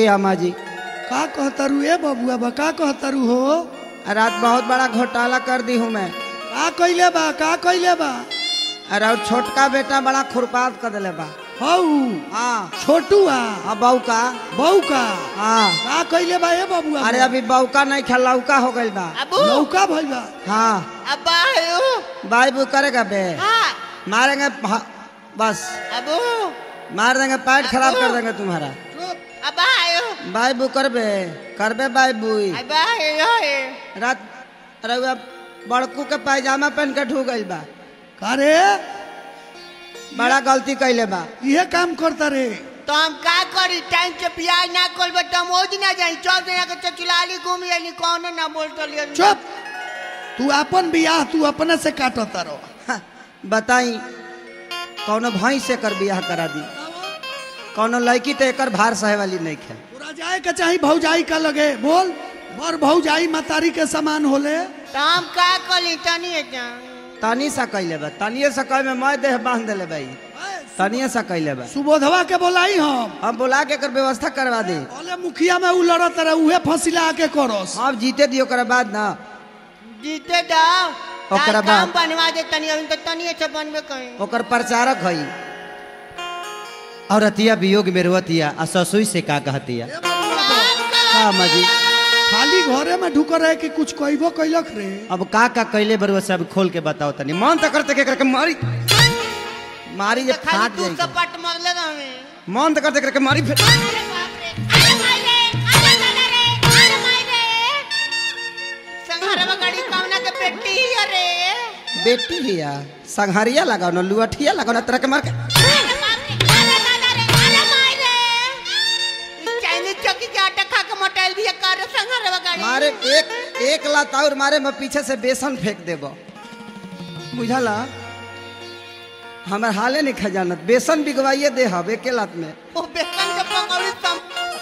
आमा जी का कहतरू ए बबुआ बा का कहतरू हो रात बहुत बड़ा घोटाला कर दी हूँ मैं का कइले बा का कइले बा अरे और छोटका बेटा बड़ा खुरपात कर दिले बा हऊ हाँ छोटुआ अब बहू का बहू का हाँ का कइले बा ए बबुआ अरे अभी बौका नहीं खा लौका हो गई बा अबू लौका भइल बा हाँ अब्बा आयो बाई बू करेगा बे हाँ मारेंगे भा- बस अबू मार देंगे पैर खराब कर देंगे तुम्हारा अब्बा आयो बाई बू करबे करबे बाई बुई अब्बा आयो रात रउआ बड़कू के पायजामा पहन के ढू गई बा का रे बड़ा गलती कैले बा इहे काम करता रे तो हम का करी टाइम से बियाह ना कर बे तुम ओज ना जाई चौक जना के चचुलाली घूम यानी कौन ना बोल तो लियो चुप तू अपन बियाह तू अपने से काटता रहो हाँ, बताई कौनो भैंस से कर बियाह करा दी कौनो लड़की तो एकर भार सहे वाली नहीं खे तोरा जाए के चाही भौजाई का लगे बोल बड़ भौजाई मतारी के समान होले तो हम का करी तनी जा तनी सा कैले बा तनिए सा कह में मैं देह बांध देले भाई तनिए सा कैले बा सुबोधवा के बोलाई हम हम बुला के एकर व्यवस्था करवा दे बोले मुखिया में उ लड़त रहे उहे फसिला के करोस अब जीते दियो ओकरा बाद ना जीते जाओ ओकरा तार काम बाद? बनवा दे तनी अभी तो तनी से बनबे कहीं ओकर प्रचारक हई और अतिया वियोग में रोतिया आ ससुई से का कहतिया का मजी खाली घरे में ढुक रहे कि कुछ कहबो कैलक रे अब का का कैले बरुआ सब खोल के बताओ तनी मन तो करते के करके मारी मारी जे खाली फाट तू जाएगी सपट मरले ना हमें मन तो करते करके मारी फिर अरे बाप रे अरे माई रे अरे दादा रे अरे माई रे संघारवा गाड़ी कामना के पेटी ही अरे बेटी हिया संघारिया लगाओ ना लुअठिया लगाओ ना तरह के मार के अरे बाप रे अरे दादा रे अरे माई रे इस चाइनीज चौकी के आटा खा के मोटाइल भी कर संघारवा गाड़ी मारे एक एक लात और मारे मैं पीछे से बेसन फेंक देबो बुझला हमार हाले नहीं खजानत बेसन बिगवाइए दे हब एके लात में वो बेसन के पकौड़ी सम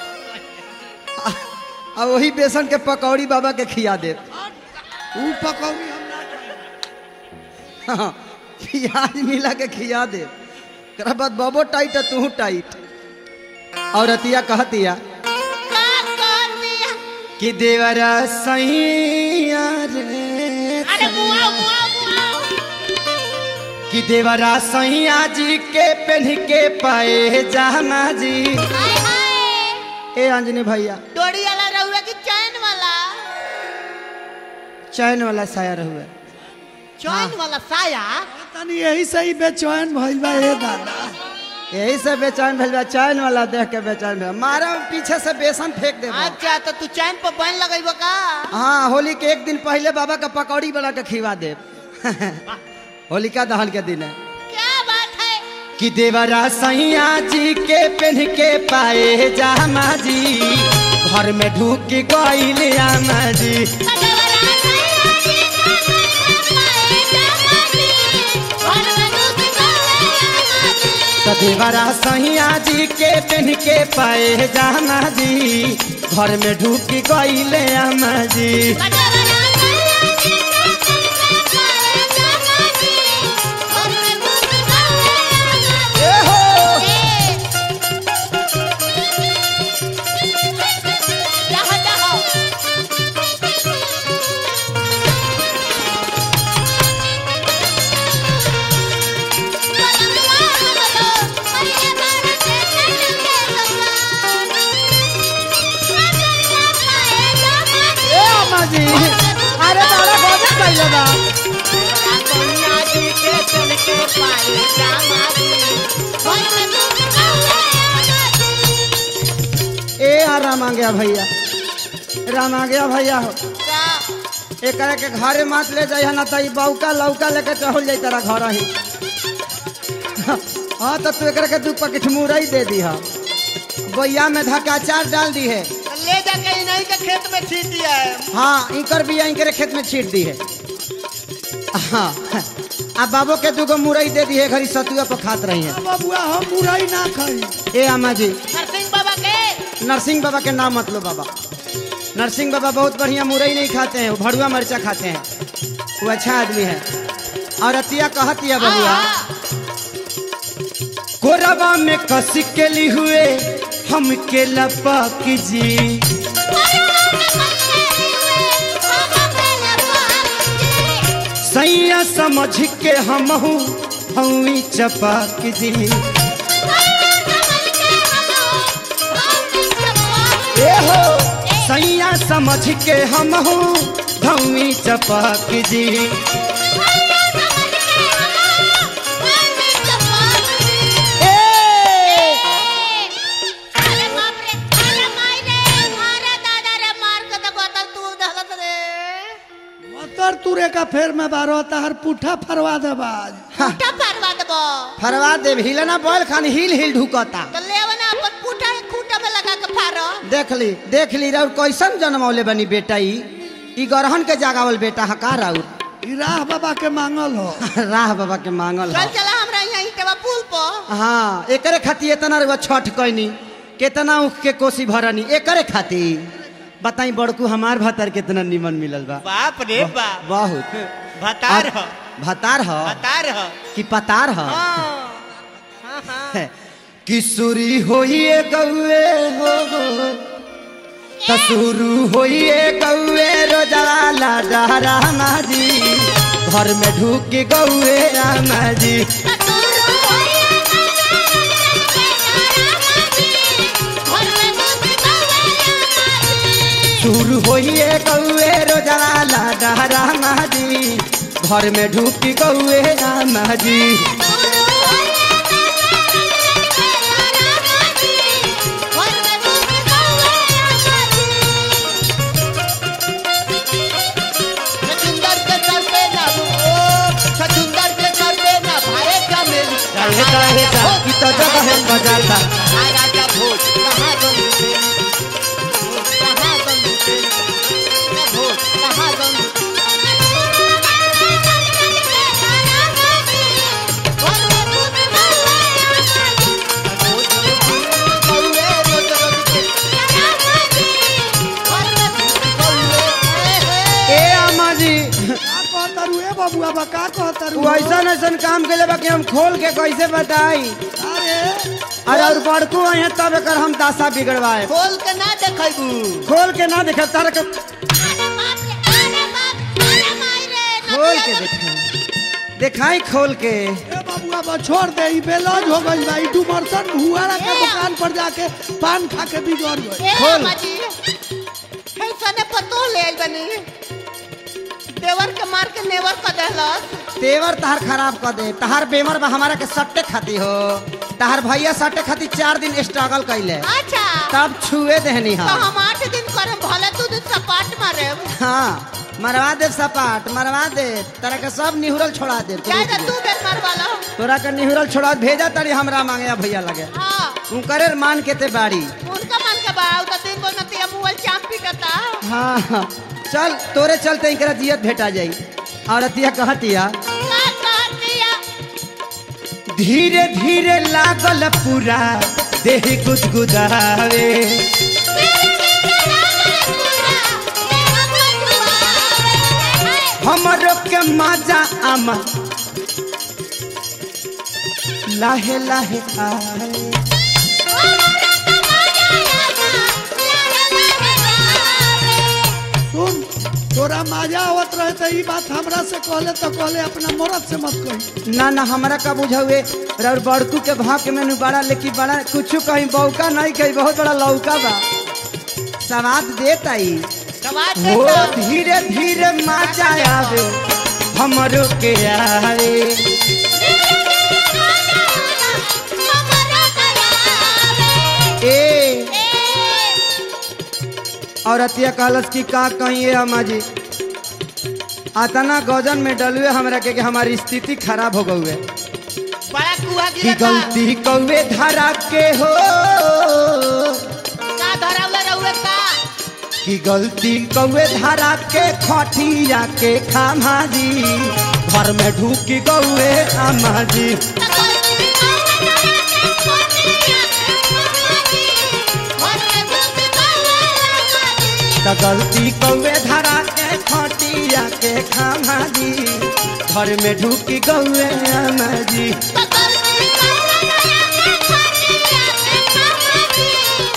आ वही बेसन के पकौड़ी बाबा के खिया दे उ पकौड़ी हम ना खाई। हाँ, प्याज मिला के खिया दे ओकरा बाद बाबो टाइट है तू टाइट और अतिया कहतिया का कर दिया कि देवरा सैया रे अरे मुआ मुआ मुआ कि देवरा सैया जी के पहन के पाए जाना जी हाय हाय ए अंजनी भैया डोरी वाला रहुआ की चैन वाला चैन वाला साया हुए चैन वाला साया तनी यही से ही बेचैन भइल बा ए दादा यही से बेचैन भेल बा चैन वाला देख के बेचैन भेल मारा पीछे से बेसन फेंक दे अच्छा तो तू चैन पर बन लगेबो का हाँ होली के एक दिन पहले बाबा का पकौड़ी बना के खिवा दे होलिका दहन के दिन है क्या बात है कि देवरा सैया जी के पहन के पाए जामा जी घर में ढूक गईल आमा जी तो देवरा सैया जी के पहन के पाए जामा जी घर में ढूक गईल आमा जी ए हो ए अम्मा जी अरे बड़ा गजब कइले बा ए आ राम आ गया भैया राम आ गया भैया हो एक के घरे मत ले जाइए ना तो ई बौका लौका लेके चहल जाई तेरा घर ही हाँ तो तू एक के दू पैकेट मुरई दे दी है बैया में धक्का चार डाल दी है ले जाके इन्हीं के खेत में छीट दिया है हाँ इंकर बिया इंकरे खेत में छीट दी है हाँ आ बाबो के दूगो मुरई दे दी है घरी सतुआ पर खात रही है बबुआ हम बुराई ना खाई ए अम्मा जी नरसिंह बाबा के नरसिंह बाबा के नाम मत लो बाबा नरसिंह बाबा बहुत बढ़िया मुरई नहीं खाते हैं वो भड़ुआ मरचा खाते हैं वो अच्छा आदमी है और अतिया कहतिया बबुआ हाँ, कोरबा में कस के ली हुए हमके लपक जी सैया समझ के हमहू हई चपक जी ए हो सैया समझ के हमहू धौई चपक जी ए मतर तुरे का फेर में बारो तहर पुठा फरवा दे बाज फरवा दे हिलना बोल खान हिल हिल ढुकता देख ली देख ली राउर कैसन जन्मौले बनी बेटा ई ई गरहन के जागावल बेटा हका राउर ई राह बाबा के मांगल हो राह बाबा के मांगल चल ह। चला हमरा यहाँ ईटवा पुल पर हाँ एकरे खातिर इतना रुआ छठ कैनी कितना उख के कोसी भरनी एकरे खातिर बताई बड़कू हमार भतार कितना निमन मिलल बा बाप रे बाप बहुत भतार अब- भतार ह भतार ह कि पतार ह हाँ हाँ हाँ किशोरी होइए गौए हो तसुरु होइए गौए रोजाला डहरा माजी घर में ढूक गौए रामा जी शुरू होइए गौए रोजाला डहरा माजी घर में ढूक गौए रामा जी छछुंदर के सर पे ना ओ छछुंदर के सर पे ना भारे का मेरी काहे काहे का की तो जगह है बजाता हाय राजा भोज कहाँ गंग तेरी कहाँ गंग तेरी भोज कहाँ गंग कौवे रोज रोज के कौवे ए अम्मा जी का कहतरू ए बबुआ बा का कहतरू तू ऐसा ऐसा काम के लिए कि हम खोल के कैसे बताई अरे अरे और बड़कू है तब एकर हम दासा बिगड़वाए खोल के ना देखबू खोल के ना देखे तार के खोल के देखे दिखाई खोल के ए बबुआ बा छोड़ दे ई बेलौज हो गइल बा ई डुमरसन भुआरा के ए। दुकान पर जाके पान खा के बिगड़ गइल खोल। ऐसा पतो ले आइल बनी देवर के मार के नेवर कर देहलस तेवर तहार खराब कर दे तहार बेमर बा हमारा के सट्टे खाती हो तहार भैया सट्टे खाती चार दिन स्ट्रगल कैले अच्छा तब छुए देहनी तो हम हम आठ दिन करे भले तू दिन सपाट मारे हाँ मरवा दे सपाट मरवा दे तरह के सब निहुरल छोड़ा दे जाए तो तू बेर मार वाला तोरा के निहुरल छोड़ा भेजा तारी हमरा मांगे भैया लगे हाँ तू करे मान के ते बाड़ी उनका मन के बाऊ तो दिन को नतिया मोबाइल चाप पीटता हाँ हाँ। चल तोरे चलते इकरा जियत भेटा जाई और अतिया कहतिया का कहतिया धीरे धीरे लागल पूरा देह गुदगुदावे हमरो के मजा आमा लाहे लाहे आए सुन तोरा मजा आवत रहे तो ई बात हमरा से कहले तो कहले अपना मरद से मत कही ना ना हमरा का बुझावे और बड़कू के भाग के मेनू बड़ा लेकिन बड़ा कुछ कहीं बौका नहीं कहीं बहुत बड़ा लौका बा सवाद देता ही सवाल हो देता धीरे धीरे मजा आवे हमरो के आए ए और अतिया कहलस कि का कहिए अम्मा जी आतना गजन में डलुए हमरा के कि हमारी स्थिति खराब हो गई बड़ा कुआ कि गिरा का गलती कौवे धरा के हो का धरावले रहुए का कि गलती कौवे धरा के खटिया के खामा जी घर में ढूकी गौए अम्मा जी तो गलती कौवे धरा के खटिया के खामा जी घर में ढूकी गौए अम्मा जी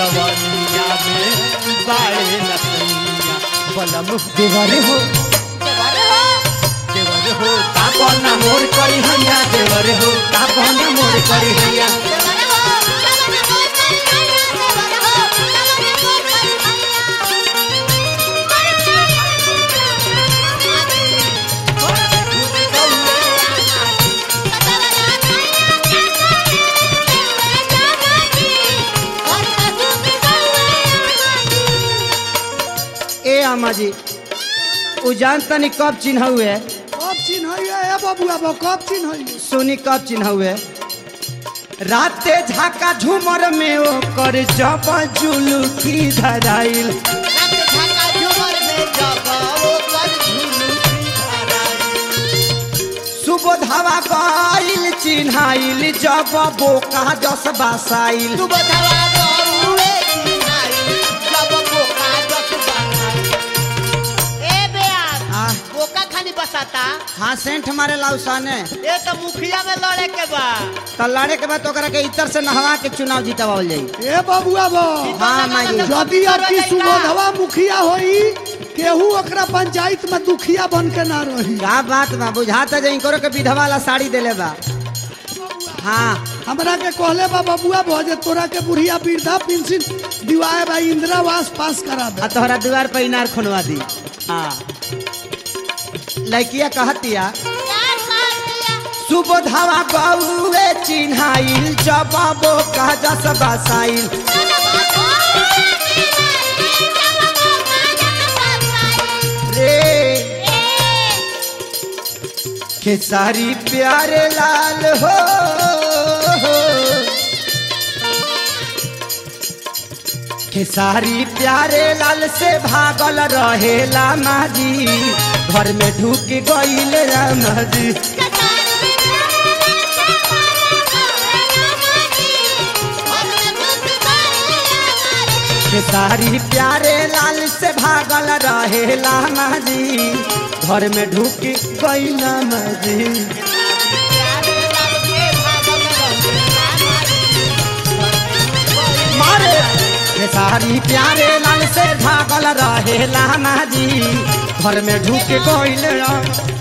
जवनिया में बाड़े नसैया बलम देवर हो देवर हो तापन मोर करी हैया देवर हो तापन मोर करी हैया ए अम्मा जी उ जान तनी कब चिन्ह हुए कब चिन्ह ए बबुआ बा कब चिन्ह सुनी कब चिन्ह हुए राते झाका झूमर में ओकर जब जुलुकी धराइल सुबोधवा गइल चिन्हाइल जब बोका जस बासाइल तू बतावा गौरे चिन्हाई जब बोका जस बनाई ए बेयार आ, बोका खानी बसाता हाँ सेंट मारे लाउसाने ए तो मुखिया में लड़े के बा त लड़े के बाद ओकरा के इतर से नहवा के चुनाव जीतवाल जाई ए बबुआ बा हाँ माई यदि आपकी सुबोधवा मुखिया होई केहू ओकरा पंचायत में दुखिया बन के ना रही का बात बा बुझाता जे इनकरो के विधवा वाला साड़ी देले बा हाँ हमरा के कहले बा बबुआ बा जे तोरा के बुढ़िया वृद्धा पेंशन दिवाए बा इंदिरावास पास करा दे आ तोहरा द्वार पर इनार खुनवा दी हाँ लड़किया कहतिया सुबोधवा गौए चिन्हाइल जबाबो का जस बसाइल रे खेसारी प्यारे लाल हो खेसारी प्यारे लाल से भागल रहेला माजी घर में ढुक गईल रामा जी खेसारी प्यारे लाल से भागल रहेला माजी घर में ढुक गईल माजी मारे खेसारी प्यारे लाल से भागल रहेला माजी घर में ढुक गईल रामा